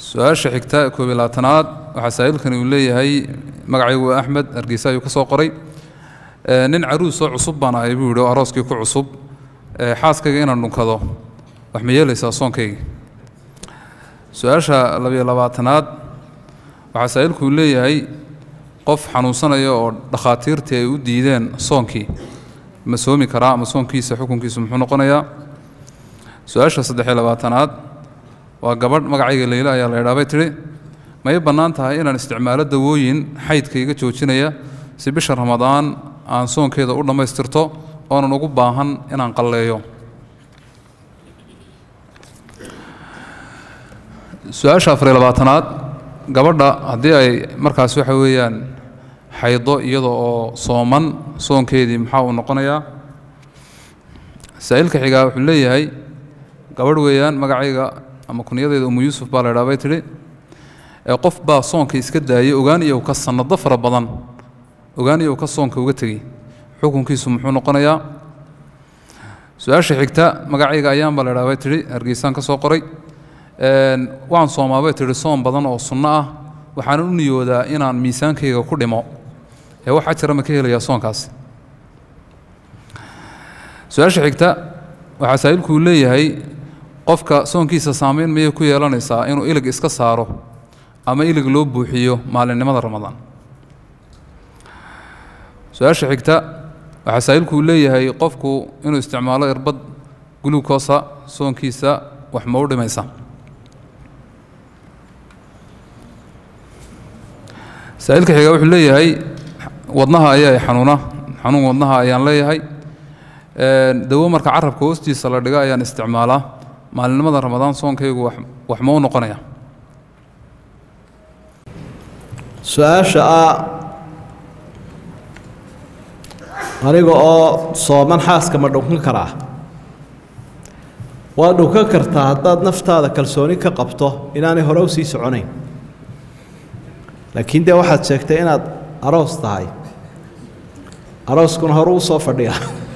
su-aasha xigta koob iyo labaatanaad waxaa saa'ilkani uu leeyahay magacaygu waa axmed hargeysa ayuu ka soo qoray nin caruusoo cusub baan ahay buu yidhi oo arooskii ku cusub xaaskayga inaan dhunkado wax ma yeelaysaa soonkayga su-aasha labiyo labaatanaad waxaa saa'ilku uu leeyahay qof xanuunsanaya oo dhakhaatiirtii ay u diideen soonkii ma soomi karaa ama soonkiisa xukunkiisu muxuu noqonayaa su-aasha saddexiyo labaatanaad waa gabadh magacayga leyla ayaa la idhaabay tidhi may bannaan tahay inaan isticmaalo dawooyin xaydka iga joojinaya si bisha ramadaan aan soonkeeda u dhammaystirto oonan ugu baahan inaan qalleeyo su-aasha afariyo labaatanaad gabadha haddii ay markaas waxa weeyaan xaydo iyada oo sooman soonkeedii maxaa uu noqonayaa saa'ilka xigaa wuxuu leeyahay gabadh weeyaan magacayga ama kunyadeeda umu yuusuf baa la idhaa bay tidhi ee qof baa soonka iska daayay ogaan iyo ka sannado fara badan ogaan iyo ka soonka uga tegey xukunkiisu muxuu noqonayaa su-aasha xigta magacayga ayaan baa la idhaa bay tidhi hargeysaan ka soo qoray waan soomaa bay tidhi soon badan oo sunno ah waxaanan u niyoodaa inaan miisaankayga ku dhimo ee wax ajara ma ka helayaa soonkaasi su-aasha xigta waxaa saa'ilku uu leeyahay qofka soonkiisa saamayn mayay ku yeelanaysaa inuu ilig iska saaro ama ilig loo buuxiyo maalinimada ramadaan su-aasha xigta waxaa saa'ilku uu leeyahay qofku inuu isticmaalo irbad gulukosa soonkiisa wax ma u dhimaysa saa'ilka xiga wuxuu leeyahay wadnaha ayaa xanuuna xanuun wadnaha ayaan leeyahay dawo marka carabka hoostiisa la dhiga ayaan isticmaalaa maalinimada ramadaan soonkaygu wax ma u noqonaya su-aasha ah aniga oo sooman xaaska ma dhunkan karaa waa dhunkan kartaa haddaad naftaada kalsooni ka qabto inaanay hore u sii soconayn laakiin dee waxaad sheegtay inaad aroos tahay arooskuna hore u soo fadhiya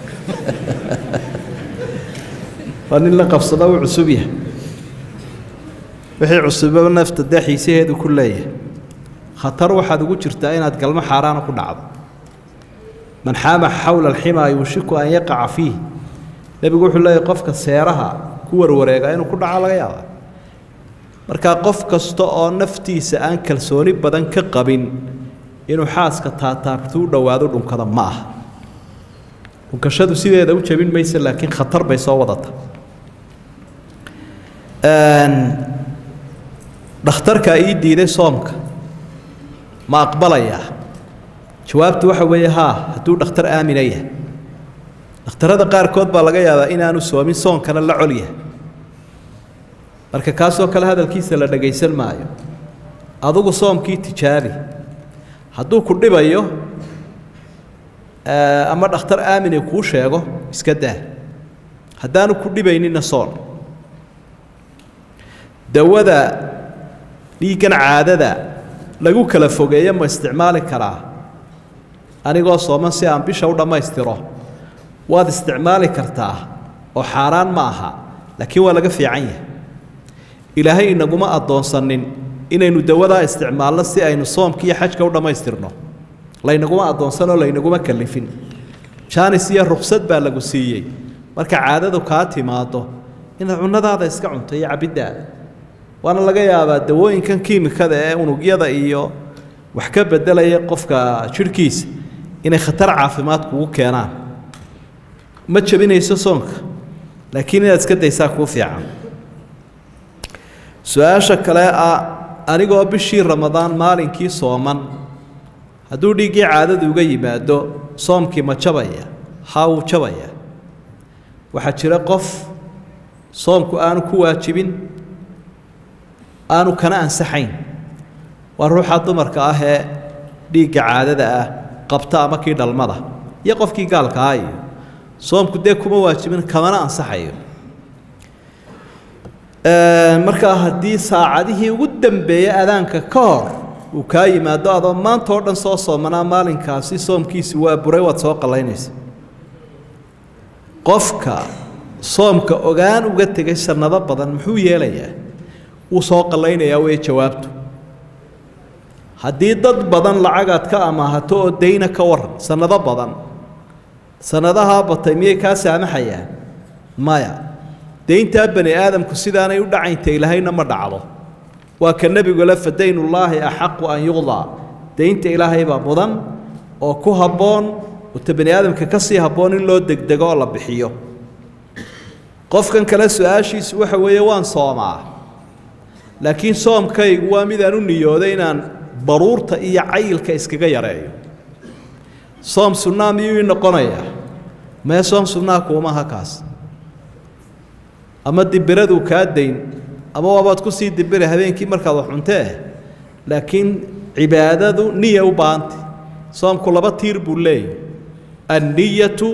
waa nin la qabsada uu cusub yahay wixii cusubaba nafta dee xiisaheedu ku leeyahay khatar waxaad ugu jirtaa inaad galmo xaaraana ku dhacdo man xaama xawla alximaa yuushiku an yaqaca fiih nebigu wuxuu leeyahy qofka seeraha ku warwareega inuu ku dhaco laga yaaba markaa qof kasta oo naftiisa aan kalsooni badan ka qabin inuu xaaska taataabtu u dhowaado dhunkada ma aha dhunkashadu sideeda u jabin maysa laakiin khatar bay soo wadata dhakhtarkaa ii diiday soomka ma aqbalayaa jawaabtu waxa weeye haa hadduu dhakhtar aamina yahay dhakhtarrada qaarkood baa laga yaabaa inaanu soomin soonkana la col yahay marka kaasoo kale hadalkiisa la dhagaysan maayo adugu soomkii tijaabi hadduu ku dhibayo ama dhakhtar aamine kuu sheego iska daa haddaanu ku dhibaynina soon dawada dhiiggan caadada lagu kala fogeeyo ma isticmaali karaa anigoo sooman si aan bisha u dhammaystiro waad isticmaali kartaa oo xaaraan ma aha laakiin waa laga fiican yahay ilaahay inaguma addoonsanin inaynu dawadaa isticmaalno si aynu soomka iyo xajka u dhammaystirno laynaguma addoonsanoo laynaguma kalifin jaanis iyo ruksad baa lagu siiyey marka caadadu kaa timaado inaad cunnadaada iska cunto iyo cabiddaada waana laga yaabaa dawooyinkan kiimikada ee unugyada iyo wax ka beddelaya qofka jidhkiisa inay khatar caafimaad kugu keenaan ma jabinayso soonka laakiin inaad iska daysaa kuu fiican su-aasha kale ah anigoo bishii ramadaan maalinkii sooman hadduu dhiiggii caadadu uga yimaado soomkii ma jabaya haa wuu jabaya waxaa jira qof soomku aanu ku waajibin aanu kana ansaxayn waa ruuxa dumarka ah ee dhiigga caadada ah qabta ama kii dhalmada iyo qofkii gaalka ah iyo soomku dee kuma waajibin kamana ansaxayo markaa haddii saacadihii ugu dambeeyey adaanka ka hor uu kaa yimaado adoo maanta oo dhan soo soomanaa maalinkaasi soomkiisi waa buray waad soo qallaynaysa qofka soomka ogaan uga tegay sannado badan muxuu yeelayaa wuu soo qallaynayaa wey jawaabtu haddii dad badan lacagaad ka amaahato oo dayna ka waran sannado badan sannadahaa batay miyay kaa saamaxayaan maya dayntaa bani aadamku sidaanay u dhacaynta ilaahayna ma dhacdo waa ka nebigu le fa daynullaahi axaqu an yuqdaa daynta ilaahay baa mudan oo ku habboon ota bani aadamka ka sii habboon in loo degdego oo la bixiyo qofkan kale su-aashiisu waxa weeye waan soomaa laakiin soomkaygu waa midaan u niyooday inaan baruurta iyo cayilka iskaga yareeyo soom sunnaa miyuu ii noqonayaa mee soom sunnaa kuumaha kaas ama dibiraduu kaa dayn ama waabaad ku sii dibira habeenkii markaad wax cuntee laakiin cibaadadu niya u baahantay soomku laba tiir buu leeyahy anniyatu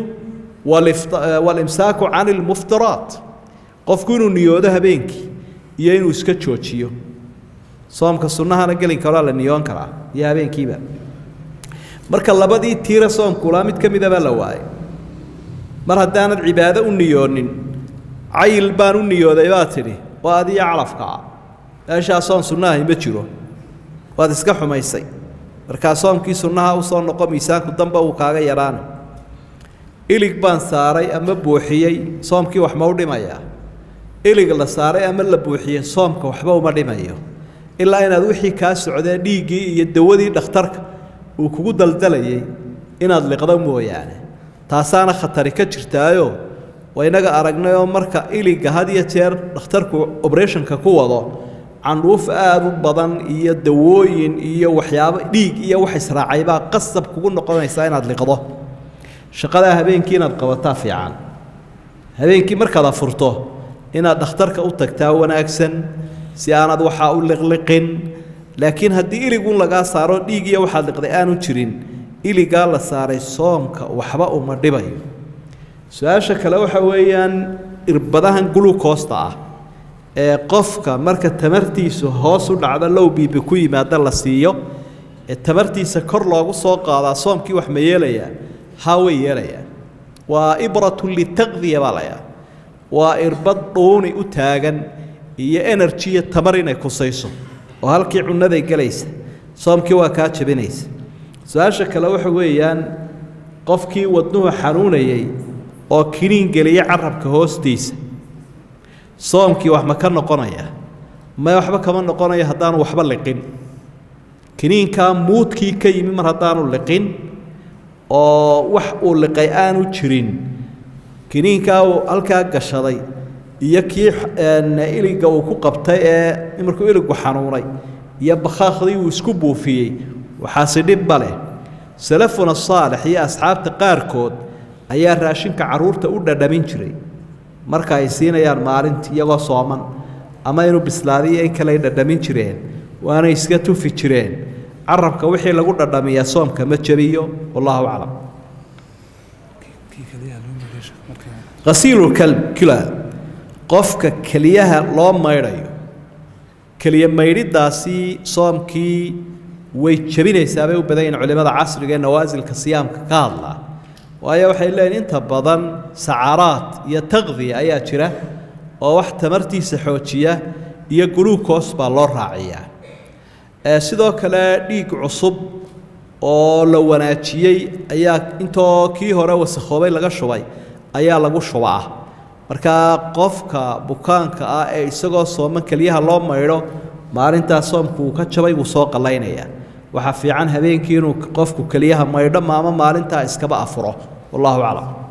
walimsaaku can ilmuftiraat qofku inuu niyoodo habeenkii iyo inuu iska joojiyo soomka sunnahana gelinka horaa la niyoon karaa iyo habeenkiiba marka labadii tiira soomkulaa mid ka midabaa la waayay mar haddaanad cibaado u niyoonin cayil baan u niyooday baa tidhi waa adiyo calafkaa meeshaa soom sunnahahi ma jiro waad iska xumaysay markaa soomkii sunnaha u soo noqo miisaanku damba uu kaaga yadhaana ilig baan saaray ama buuxiyey soomkii wax ma u dhimayaa ilig la saaray ama la buuxiyey soomka waxba uma dhimayo ilaa inaad wixii kaa socdee dhiiggii iyo dawadii dhakhtarka uu kugu daldalayay inaad liqdo mooyaane taasaana khatari ka jirtaayo waa inaga aragnayoo marka iligga had iyo jeer dhakhtarku oberationka ku wado candhuuf aada u badan iyo dawooyin iyo waxyaabo dhiig iyo wax israacay baa qasab kugu noqonaysaa inaad liqdo shaqadaa habeenkii inaad qabataa fiican habeenkii markaad afurto inaad dhakhtarka u tagtaa wanaagsan si aanad waxaa u liqliqin laakiin haddii iligun lagaa saaro dhiig iyo waxaad liqday aanu jirin iligaa la saaray soomka waxba uma dhibayo su-aasha kale waxa weeyaan irbadahan gulukoosta ah ee qofka marka tamartiisu hoos u dhacdo low biibi ku yimaada la siiyo ee tamartiisa kor loogu soo qaadaa soomkii wax ma yeelayaa haa way yeelayaan waa ibratun litaqdiya baa layaa waa irbad dhuuni u taagan iyo enerjiya tamar inay kusayso oo halkii cunnaday gelaysa soomkii waa kaa jabinaysa su-aasha kale waxa weeyaan qofkii wadnuhu xanuunayay oo kiniin geliya carabka hoostiisa soomkii wax ma ka noqonaya may waxba kama noqonayo haddaanu waxba liqin kiniinkaa muudkii ka yimi mar haddaanu liqin oo wax uu liqay aanu jirin kiniinkaa uu halkaa gashaday iyo kii iliga uu ku qabtay ee markuu iligu xanuunay iyo bakhaakhdii uu isku buufiyey waxaasi dhibba leh salafuna saalix iyo asxaabta qaarkood ayaa raashinka carruurta u dhadhamin jiray marka ay siinayaan maalintii iyagoo sooman ama inuu bislaadiyo in kale ay dhadhamin jireen waanay iska tufi jireen carabka wixii lagu dhadhamiyaa soomka ma jabiyo wallahu aclam hasiilulkila qofka keliyaha loo maydhayo keliya maydhidaasi soomkii way jebinaysaa bay u badan yihin culimmada casriga ee nawaasilka siyaamka ka hadlaa waayo waxay leeyihin inta badan sacaraad iyo taqdiya ayaa jira oo wax tamartiisa xoojiya iyo guluukos baa loo raaciyaa sidoo kale dhiig cusub oo la wanaajiyey ayaa intoo kii hore wasakhoobay laga shubay ayaa lagu shubaa markaa qofka bukaanka ah ee isagoo sooman keliyaha loo maydho maalintaas soomku uu ka jabay wuu soo qallaynayaa waxaa fiican habeenkii inuu qofku keliyaha maydho maamo maalintaa iskaba afuro wallahu aclam